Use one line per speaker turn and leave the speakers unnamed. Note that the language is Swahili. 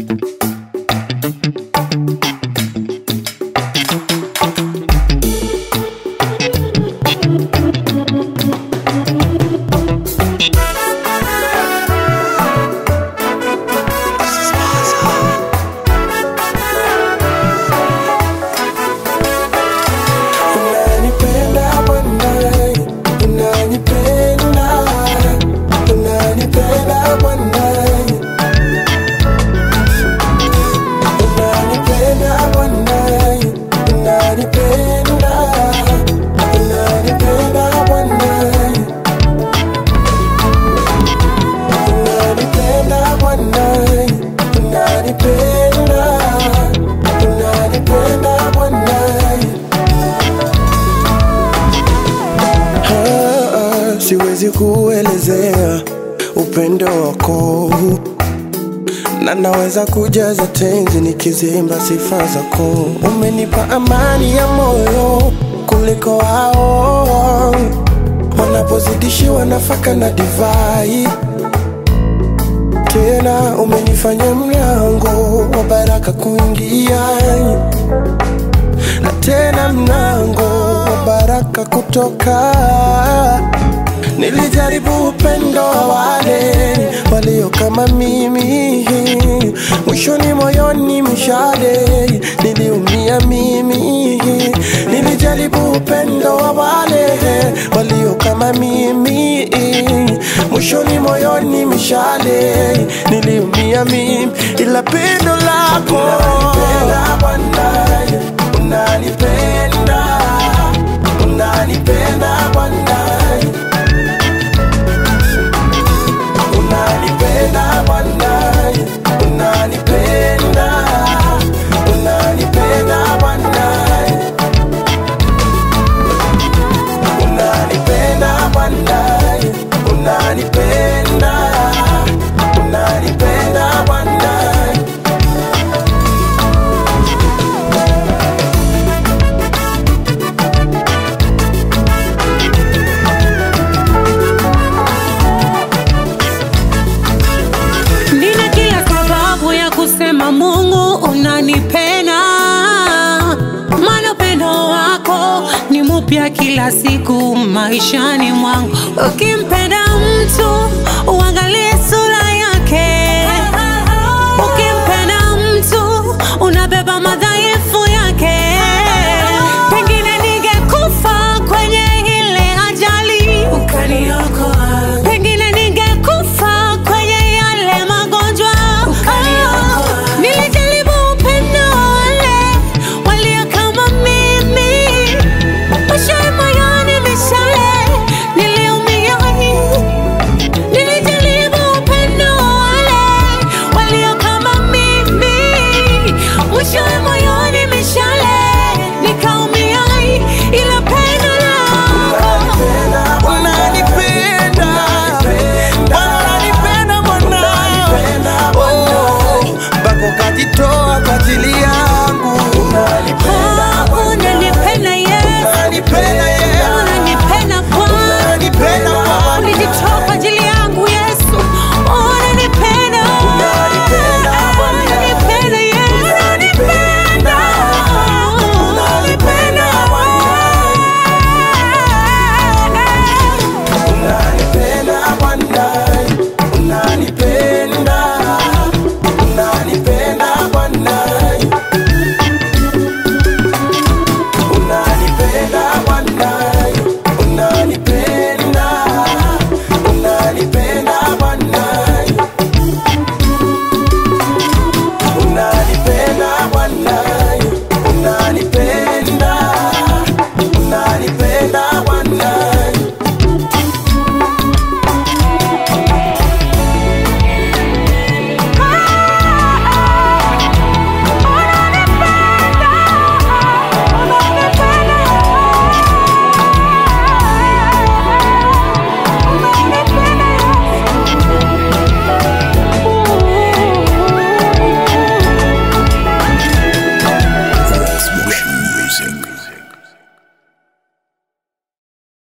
Unanipenda Bwana, unanipenda, unanipenda Bwana, unanipenda Bwana, unanipenda, unanipenda Bwana, unanipenda Bwana, unanipenda, unanipenda Bwana. Ah, siwezi kuelezea upendo wako na naweza kujaza tenzi nikizimba sifa zako. Umenipa amani ya moyo kuliko hao wanapozidishiwa nafaka na divai. Tena umenifanya mlango wa baraka kuingia na tena mlango wa baraka kutoka. Nilijaribu upendo wa wale walio kama mimi, mwishoni moyoni mshale niliumia mimi. Nilijaribu upendo wa wale walio kama mimi, mwishoni moyoni mshale niliumia mimi, ila pendo lako unanipenda Bwana, unanipenda, unanipenda Bwana, unanipenda Bwana, unanipenda, unanipenda Bwana, unanipenda Bwana, unanipenda, unanipenda Bwana.
Nina kila sababu ya kusema Mungu unanipenda, maana upendo wako ni mupya kila siku maishani mwangu. Ukimpenda mtu